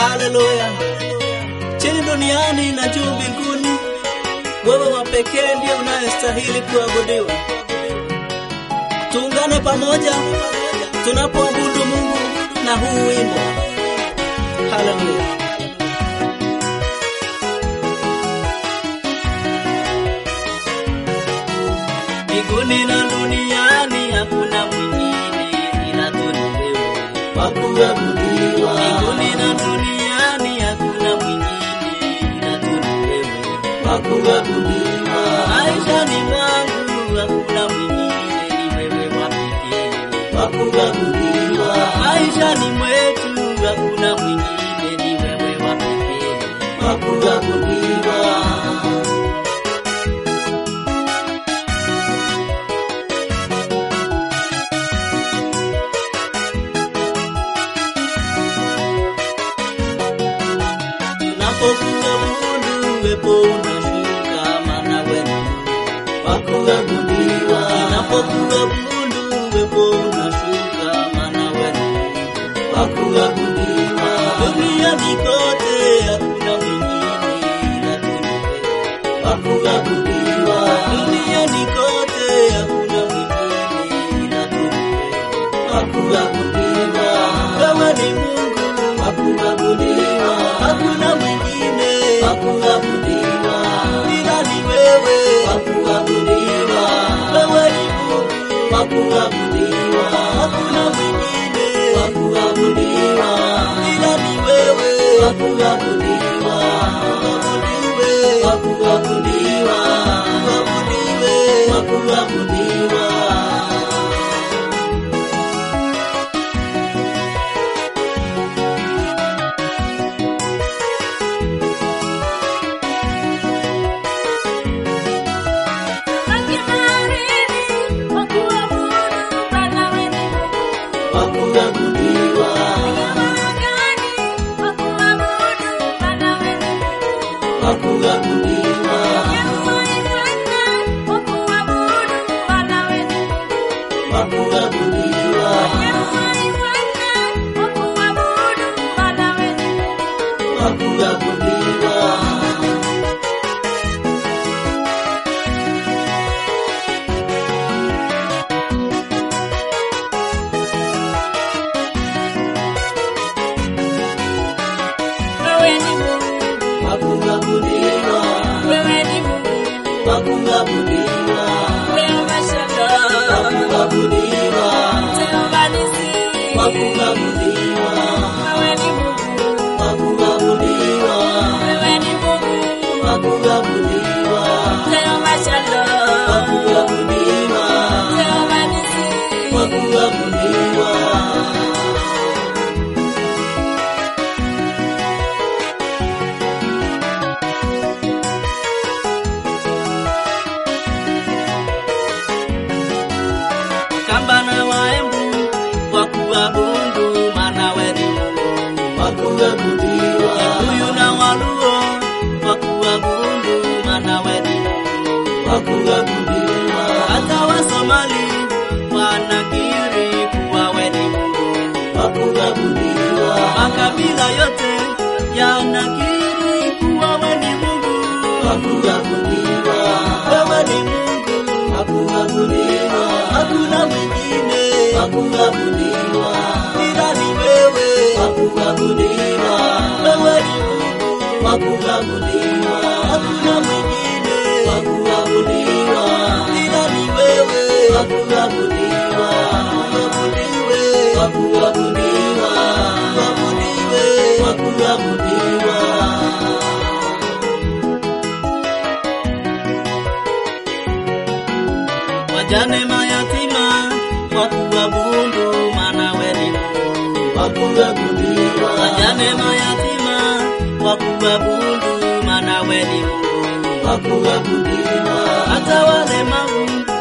Haleluya! Chini duniani na juu mbinguni, wewe wa pekee ndiye unayestahili kuabudiwa. Tuungane pamoja tunapoabudu Mungu na huu wimbo. Haleluya! Mbinguni na duniani hakuna mwingine ila tu ni wewe wa kuabudiwa. Mbinguni na duniani hakuna mwingine ila tu ni wewe wa kuabudiwa. Maishani mwangu hakuna mwingine, ni wewe wa pekee wa kuabudiwa. Maishani mwetu hakuna mwingine, ni wewe wa pekee wa kuabudiwa. Tunapokuabudu uwepo unashuka, maana wewe ni Mungu wa kuabudiwa. Tunapokuabudu uwepo unashuka, maana wewe ni Mungu wa kuabudiwa. Duniani kote hakuna mwingine ila tu ni wewe wa kuabudiwa. Duniani kote hakuna mwingine ila tu ni wewe wa kuabudiwa. Wewe ni Mungu wa kuabudiwa, hakuna mwingine wa kuabudiwa ila ni wewe wa kuabudiwa. Wewe ni Mungu wa kuabudiwa, hakuna mwingine wa kuabudiwa ila ni wewe wa kuabudiwa. Uabudiwe, wa kuabudiwa, uabudiwe, wa kuabudiwa. wa kuabudiwa, wa kuabudiwa, wa kuabudiwa, wa kuabudiwa. wa kuabudiwa, wa kuabudiwa, wa kuabudiwa, wa kuabudiwa, wa kuabudiwa, wa kuabudiwa, wa kuabudiwa, wa kuabudiwa. Kamba na waembu wa kuabudu, maana wewe ni Mungu wa kuabudiwa. Huyu na waluo wa kuabudu, maana wewe ni Mungu wa kuabudiwa. Hata Wasomali wanakiri kuwa wewe ni Mungu wa kuabudiwa. Makabila yote yanakiri kuwa wewe ni Mungu wa kuabudiwa. Wewe ni Mungu wa kuabudiwa, hakuna mwingine wa kuabudiwa ila ni wewe wa kuabudiwa. Wewe ni Mungu wa kuabudiwa, hakuna mwingine wa kuabudiwa ila ni wewe wa kuabudiwa. Uabudiwe, wa kuabudiwa, uabudiwe, wa kuabudiwa. wajane mayatima wa kuabudu, maana wewe ni Mungu wa kuabudiwa. Wajane mayatima wa kuabudu, maana wewe ni Mungu wa kuabudiwa. Hata walemavu